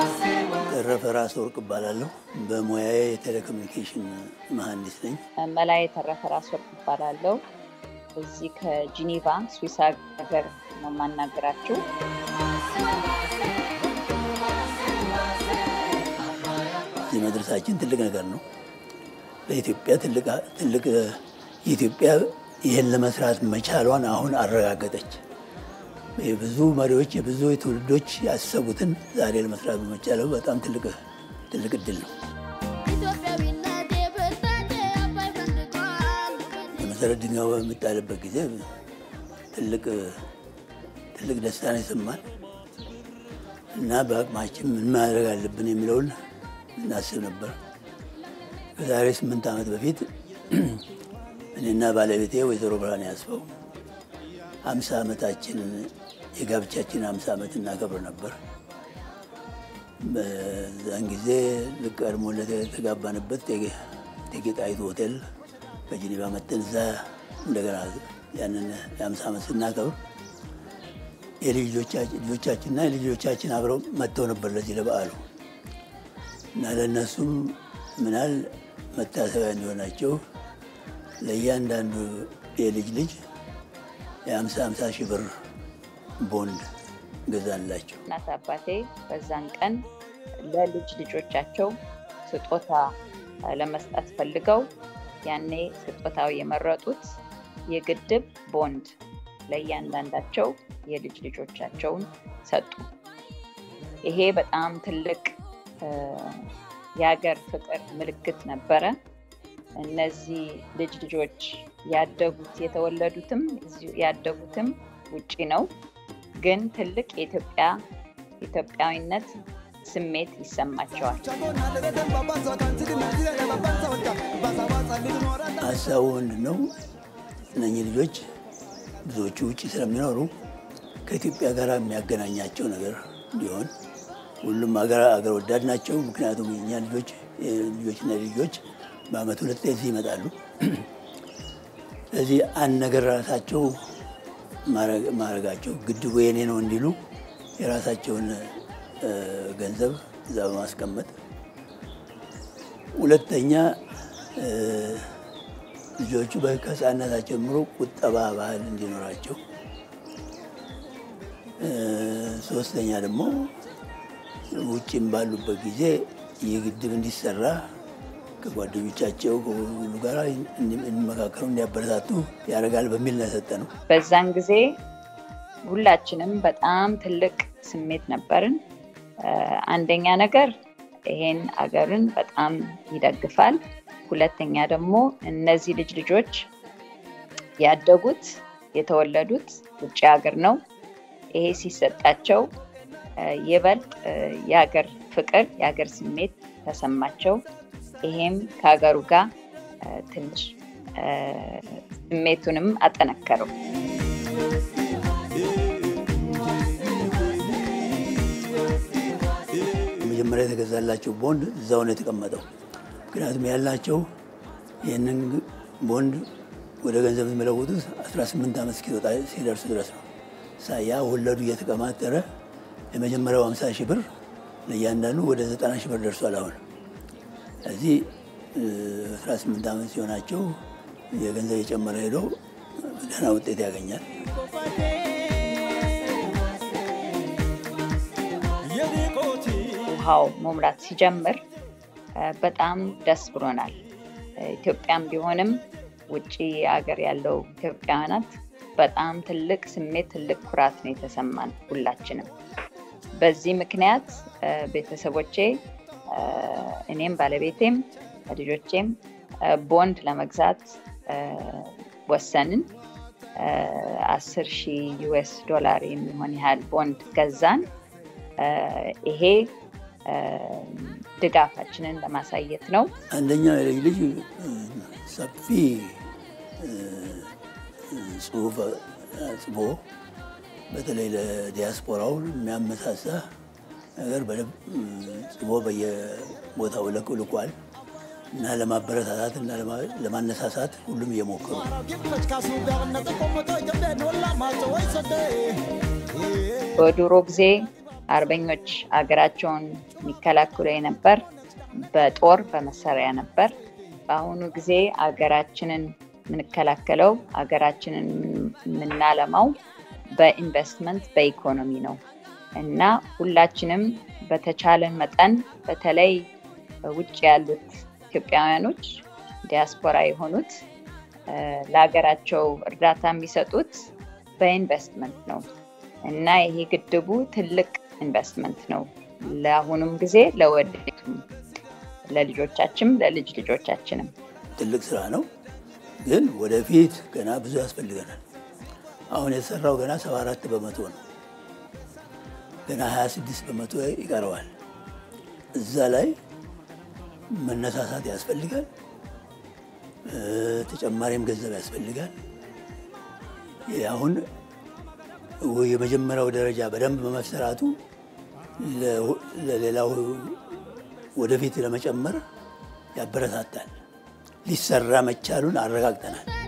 ተረፈ ራስ ወርቅ እባላለሁ። በሙያዬ የቴሌኮሙኒኬሽን መሐንዲስ ነኝ። መላይ የተረፈ ራስ ወርቅ እባላለሁ። እዚህ ከጂኒቫ ስዊስ ሀገር ነው የማናገራችሁ። እዚህ መድረሳችን ትልቅ ነገር ነው። ለኢትዮጵያ ትልቅ ትልቅ ኢትዮጵያ ይህን ለመስራት መቻሏን አሁን አረጋገጠች። የብዙ መሪዎች የብዙ ትውልዶች ያሰቡትን ዛሬ ለመስራት በመቻለው በጣም ትልቅ ትልቅ እድል ነው። የመሰረት ድንጋዩ በሚጣልበት ጊዜ ትልቅ ትልቅ ደስታ ነው የሰማን እና በአቅማችን ምን ማድረግ አለብን የሚለውን እናስብ ነበር። ከዛሬ ስምንት ዓመት በፊት እኔና ባለቤቴ ወይዘሮ ብርሃን ያስፈው ሀምሳ ዓመታችንን የጋብቻችን ሀምሳ ዓመት እናከብር ነበር። በዛን ጊዜ ልክ ቀድሞ ለተጋባንበት እቴጌ ጣይቱ ሆቴል በጂኒቫ መጠን እዛ እንደገና ያንን የሀምሳ ዓመት ስናከብር የልጆቻችንና የልጆቻችን አብረው መጥተው ነበር ለዚህ ለበዓሉ እና ለእነሱም ምናል መታሰቢያ እንዲሆናቸው ለእያንዳንዱ የልጅ ልጅ የሀምሳ ሀምሳ ሺህ ብር ቦንድ ገዛላቸው። እናት አባቴ በዛን ቀን ለልጅ ልጆቻቸው ስጦታ ለመስጠት ፈልገው ያኔ ስጦታው የመረጡት የግድብ ቦንድ ለእያንዳንዳቸው የልጅ ልጆቻቸውን ሰጡ። ይሄ በጣም ትልቅ የሀገር ፍቅር ምልክት ነበረ። እነዚህ ልጅ ልጆች ያደጉት የተወለዱትም ያደጉትም ውጪ ነው፣ ግን ትልቅ የኢትዮጵያ ኢትዮጵያዊነት ስሜት ይሰማቸዋል። ሀሳቡ ምንድን ነው? እነኚህ ልጆች ብዙዎቹ ውጭ ስለሚኖሩ ከኢትዮጵያ ጋር የሚያገናኛቸው ነገር እንዲሆን ሁሉም አገር ወዳድ ናቸው። ምክንያቱም የእኛ ልጆች ልጆችና ልጆች በአመት ሁለት እዚህ ይመጣሉ። ስለዚህ አንድ ነገር ራሳቸው ማድረጋቸው ግድቡ የኔ ነው እንዲሉ የራሳቸውን ገንዘብ እዛ በማስቀመጥ ሁለተኛ ልጆቹ ከህፃንነታቸው ጀምሮ ቁጠባ ባህል እንዲኖራቸው፣ ሶስተኛ ደግሞ ውጭም ባሉበት ጊዜ ይህ ግድብ እንዲሰራ ከጓደኞቻቸው ከሁሉ ጋር እንዲመካከሩ እንዲያበረታቱ ያደርጋል በሚል ነው የሰጠ ነው። በዛን ጊዜ ሁላችንም በጣም ትልቅ ስሜት ነበርን። አንደኛ ነገር ይሄን አገርን በጣም ይደግፋል። ሁለተኛ ደግሞ እነዚህ ልጅ ልጆች ያደጉት የተወለዱት ውጭ ሀገር ነው። ይሄ ሲሰጣቸው ይበልጥ የሀገር ፍቅር የሀገር ስሜት ተሰማቸው። ይሄም ከሀገሩ ጋር ትንሽ ስሜቱንም አጠነከረው። መጀመሪያ የተገዛላቸው ቦንድ እዛው ነው የተቀመጠው። ምክንያቱም ያላቸው ይህንን ቦንድ ወደ ገንዘብ የሚለውጡት 18 ዓመት እስኪወጣ ሲደርሱ ድረስ ነው። ያ ወለዱ እየተቀማጠረ የመጀመሪያው 50 ሺህ ብር ለእያንዳንዱ ወደ 90 ሺህ ብር ደርሷል አሁን እዚህ 18 ዓመት ሲሆናቸው የገንዘብ የጨመረ ሄዶ ደህና ውጤት ያገኛል። ውሃው መሙላት ሲጀምር በጣም ደስ ብሎናል። ኢትዮጵያም ቢሆንም ውጭ ሀገር ያለው ኢትዮጵያውያናት በጣም ትልቅ ስሜት፣ ትልቅ ኩራት ነው የተሰማን ሁላችንም። በዚህ ምክንያት ቤተሰቦቼ እኔም ባለቤቴም ልጆቼም ቦንድ ለመግዛት ወሰንን። አስር ሺህ ዩኤስ ዶላር የሚሆን ያህል ቦንድ ገዛን። ይሄ ድጋፋችንን ለማሳየት ነው። አንደኛው የልጅ ልጅ ሰፊ ጽሁፍ ጽፎ በተለይ ለዲያስፖራው የሚያመሳሳ ነገር በደንብ ጽፎ በየቦታው ልኳል እና ለማበረታታት እና ለማነሳሳት ሁሉም እየሞከሩ በድሮ ጊዜ አርበኞች አገራቸውን የሚከላከሉ የነበር በጦር በመሳሪያ ነበር። በአሁኑ ጊዜ አገራችንን የምንከላከለው አገራችንን የምናለማው በኢንቨስትመንት በኢኮኖሚ ነው እና ሁላችንም በተቻለን መጠን በተለይ ውጭ ያሉት ኢትዮጵያውያኖች ዲያስፖራ የሆኑት ለሀገራቸው እርዳታ የሚሰጡት በኢንቨስትመንት ነው እና ይሄ ግድቡ ትልቅ ኢንቨስትመንት ነው ለአሁኑም ጊዜ ለወደፊቱም ለልጆቻችንም ለልጅ ልጆቻችንም ትልቅ ስራ ነው፣ ግን ወደፊት ገና ብዙ ያስፈልገናል። አሁን የተሰራው ገና 74 በመቶ ነው። ገና 26 በመቶ ይቀረዋል። እዛ ላይ መነሳሳት ያስፈልጋል። ተጨማሪም ገንዘብ ያስፈልጋል። አሁን የመጀመሪያው ደረጃ በደንብ በመሰራቱ ለሌላው ወደፊት ለመጨመር ያበረታታል። ሊሰራ መቻሉን አረጋግጠናል።